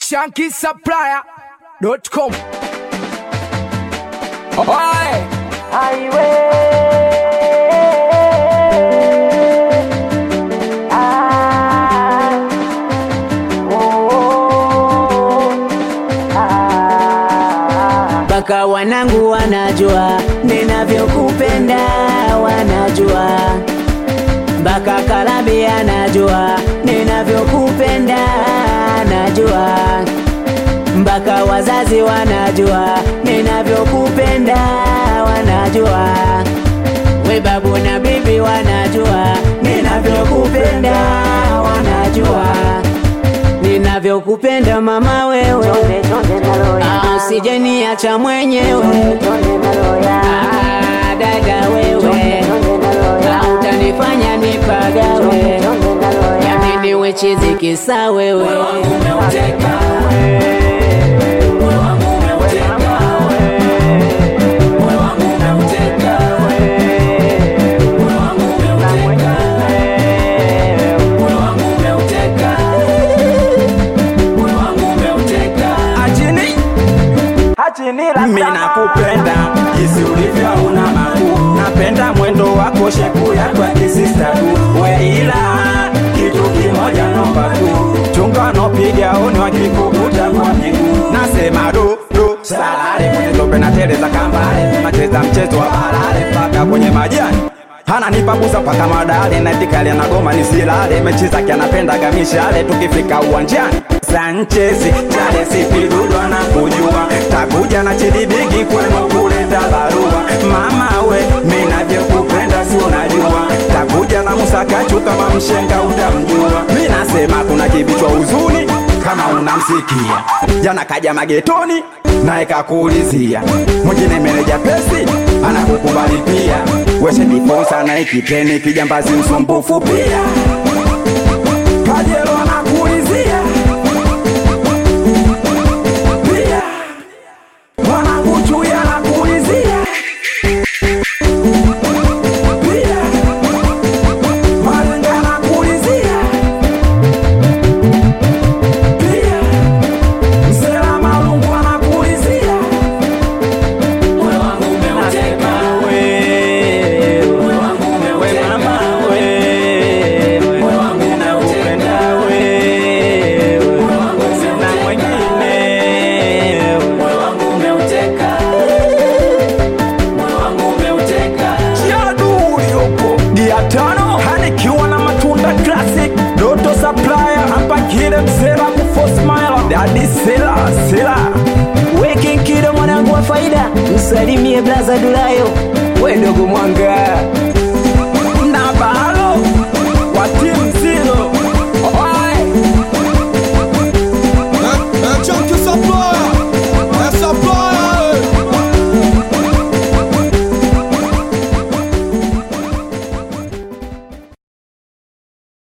shankisupplier.com. Oi! mpaka wanangu wanajua ninavyokupenda, wanajua mpaka Kalabi anajua ninavyokupenda, najua mpaka wazazi wanajua ninavyokupenda, wanajua we babu na bibi wanajua ninavyokupenda, wanajua ninavyokupenda mama wewe, Ah, usijeniacha mwenyewe Ah, dada wewe, Ah, utanifanya nipagawe, yamini wechizi kisa wewe Mimi nakupenda jinsi ulivyo una makuu, napenda mwendo wako shepu yako ya kisista tu, we ila kitu kimoja nomba tu, chunga nopiga oni wakikukuta kwa miguu, nasema do do salale kwenye tope na tele za kambale, nacheza mchezo wa balale mpaka kwenye majani ananipa busa mpaka madale naitikalia na goma nisilale mechi zake anapendaga mishale tukifika uwanjani sanchezi chale sipidudwa na kujua takuja na chidibigi kwenu kuleta barua mama we minavyokupenda si unajua takuja na musakachu kama mshenga utamjua mi nasema kuna kibichwa huzuni kama unamsikia jana kaja magetoni naye kakuulizia mwingine meneja pesi anakukubali pia weshe difonsa naye kiteni kijambazi msumbufu pia kajelo anakuulizia pia mwanangu chui anakuulizia pia malenga anakuulizia pia msela malungu anakuulizia Diatano hanikiwa na matunda classic Doto supplier hapa kile msela kufosmile Daddy Sela Sela Weki kido mwanangu wa faida, msalimie blaza Dulayo, we ndogo mwanga